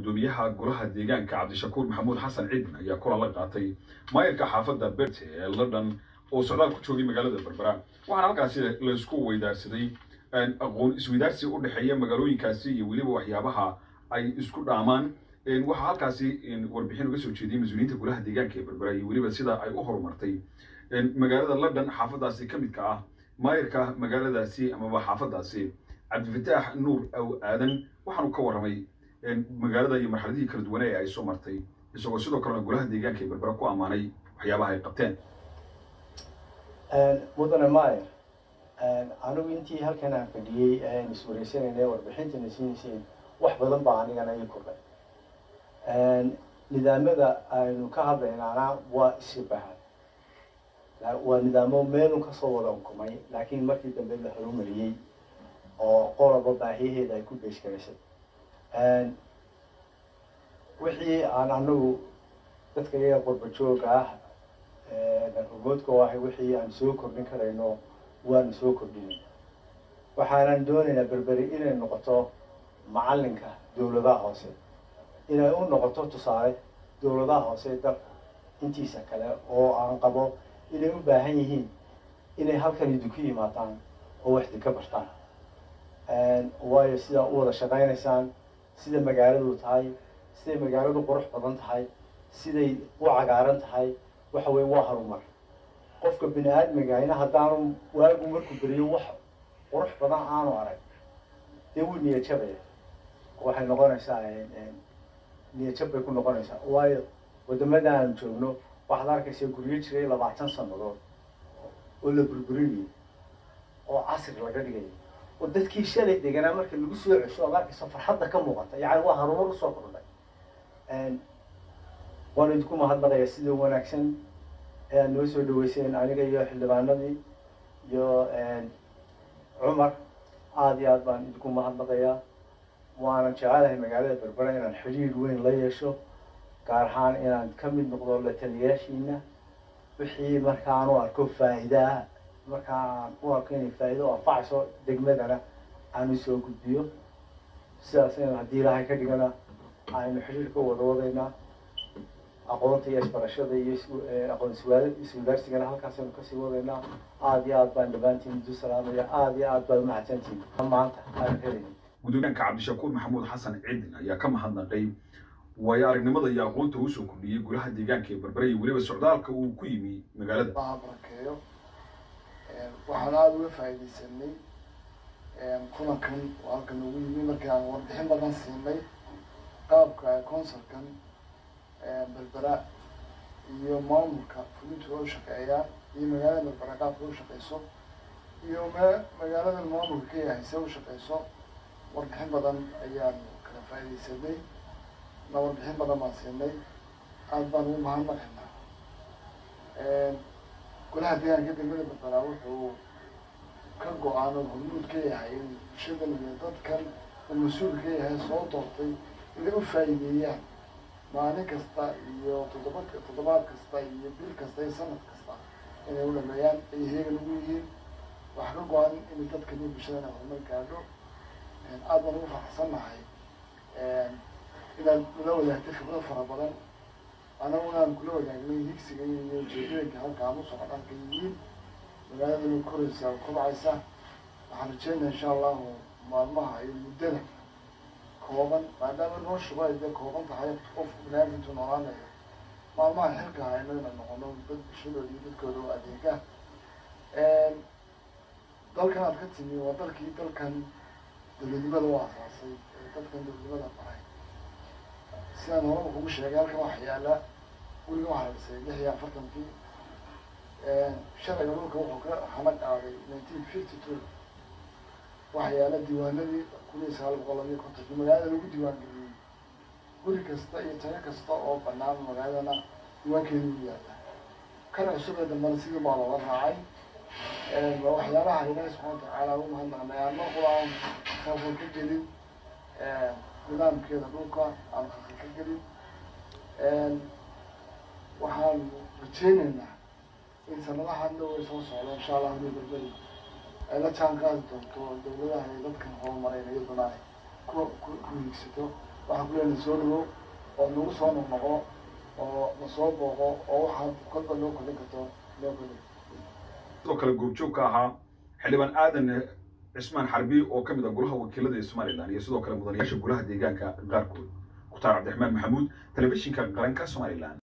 guddoomiyaha golaha deegaanka cabdishakuur maxamuud xasan cidin ayaa kulan la qaatay maayirka xaafadda berte ee london oo socdaal ku joogay magaalada berbera waxaana halkaasi laysku weydaarsaday aqoon isweydaarsi u dhexeeya magaalooyinkaasi iyo weliba waxyaabaha ay isku dhaamaan waxaa halkaasi warbixin uga soo jeediyey mas-uuliyiinta golaha deegaanka ee berbera iyo weliba sida ay u horumartay magaalada london xaafadaasi ka midka ah maayirka magaaladaasi amaba xaafadaasi cabdifataax nuur aw aadan waxaanu ka warramay magaalada iyo marxaladihii kala duwane ee ay soo martay isagoo sidoo kalena golaha deegaanka ee berbera ku ammaanay waxyaabaha ay qabteen mudane maayer anigu intii halkan aan fadhiyey aan iswareysanayna warbixintana siinayseen wax badan baa anigana ii kordhay nidaamyada aynu ka hadlaynaana waa isibahan waa nidaamo meelun kasoo wada unkumay laakiin markii dambe la horumariyey oo qoloba baahiyaheeda ay ku beeshgaraysay wixii aan anagu dadka iyaga qurba jooga ah hogoodka oo ahay wixii aan soo kordhin karayno waanu soo kordhinay waxaanan doonaynaa berberi inay noqoto macalinka dawladaha hoose inay u noqoto tusaale dawladaha hoose dalka intiisa kale oo aan qabo inay u baahan yihiin inay halkan idinku yimaadaan oo waxdi ka bartaan waayo sidaa u wada shaqaynaysaan sida magaaladu tahay siday magaaladu qurux badan tahay siday u cagaaran tahay waxa weye waa harumar qofka bini aadmigahayna haddaanu waagu markuu beriyo wax qurux badan aanu arag dee wuu niyajabaya waxay noqonaysaa niyajab bay ku noqonaysaa waayo wadamada aan joogno waxaad arkaysaa guryo jiray labaatan sanadood oo la burburinayay oo casri laga dhigaya oo dadkii shalay deganaa marka lagu soo cesho ad arkaysa farxadda ka muuqata yacni waa harumar usoo kordhay waanu idinku mahadnaqayaa sida wanaagsan ee aad noo soo dhaweyseen aniga iyo xildhibaanadii iyo cumar aada iyo aad baan idinku mahadnaqayaa waanan jecelahay magaalada berbera inaan xidhiir weyn la yeesho gaar ahaan inaan ka mid noqdo la taliyaashiina wixii markaan u arko faa'iidaa markaan u arko inay faa'iido o anfacayso degmadana aan usoo gudbiyo sidaas in haddii ilaahay ka dhigana aynu xidhiirka wada wadaynaa aqoonta iyo isbarashada iyo aqoon iswadaarsigana halkaasaynu kasii wadaynaa aada iyo aad baan dhammaantiin idu salaamaya aada iyo aad baad umahadsantihin maanta aan helaynin gudoomiyaanka cabdishakuur maxamuud xasan cidin ayaa ka mahadnaqay waayo aragnimada iyo aqoonta uu soo kordhiyey golaha deegaanka ee berbera iyo weliba socdaalka uu ku yimi magaalada baha barakeeyo waxaan aada uga faa'iidaysanay kulankan oo halkan ugu yimi markii aan warbixin badan siinay qaabka consulkan berbera iyo maamulka fulintu u shaqeeyaa iyo magaalada berbera qaabka u shaqeyso iyo ma magaalada maamulka ka yahay se u shaqeyso warbixin badan ayaan kala faa'iidaysanay na warbixin badan baan siinay aada baan ugu mahadnaqaynaa golaha deegaanka degmada berbera wuxuu ka go-aan oo hormuud ka yahay in bulshadan iyo dadkan uu mas-uul ka yahay soo doortay inay u faa'iideeyaan maalin kasta iyo toddoba toddobaad kasta iyo bil kasta iyo sanad kasta inay u dhameeyaan ay heegan ugu yihiin waxaa ka go-an inay dadkan iyo bulshadana horumar gaadho aada baan ugu faraxsannahay inaad nala wadaagtay khibrad fara badan anaguna aan kula wadaagnay higsiga iyo ujeedooyinka halka aan u socdaan ka yihiin magaaladana koraysa kobcaysa waxaan rajeynaya insha allahu maalmaha iyo muddada kooban maadaama noloshuba ay dee kooban tahay qof binaadintu noolaanayo maalmaha xilka hayno inaan noqono dad bulshadooda iyo dadkooda u adeega dalkan aad ka timi waa dalkii dalkan dawladnimada u asaasay ee dadkan dawladnimada baray sidaan horaba kugu sheegay halkan waxa yaala guriga waxaa la dhisay lix iyo afartankii sharciga dhulka wuxuu ka hana qaaday nineteen fifty two waxaa yaala diiwaanadii kun iyo sagaal boqol labiyo kontonkii magaalada lagu diiwaan geliyey guri kasta iyo tago kasta oo banaan magaaladana diiwaankeeda u yaala kana cusub ee dambana sidii baa looga raacay waa waxyaabaha ilaahi subxana watacaala ugu mahadnaqnay aan mar qura aan khalkhal ka gelin nidaamkeeda dhulka aan khalkhal ka gelin waxaan rajeyneynaa in sanadaha dhow ay soo socdo insha allah inay berberi ay la jaan qaadi doonto dawladaha iyo dadkan horumareen iyaduna ay ku ku ku hiigsato waxaan ku leenahay soo dhawow oo nagu soo noqnoqo oo na soo booqo oo waxaad kolba loo kordhin karto loo kordhin sidoo kale goobjoog ka ahaa xildhibaan aadan cismaan xarbi oo ka mid ah golaha wakiilada ee somalilan iyo sidoo kale mudanayaasha golaha deegaanka qaarkood mukhtaar cabdiraxmaan maxamuud telefishinka qaranka somalilan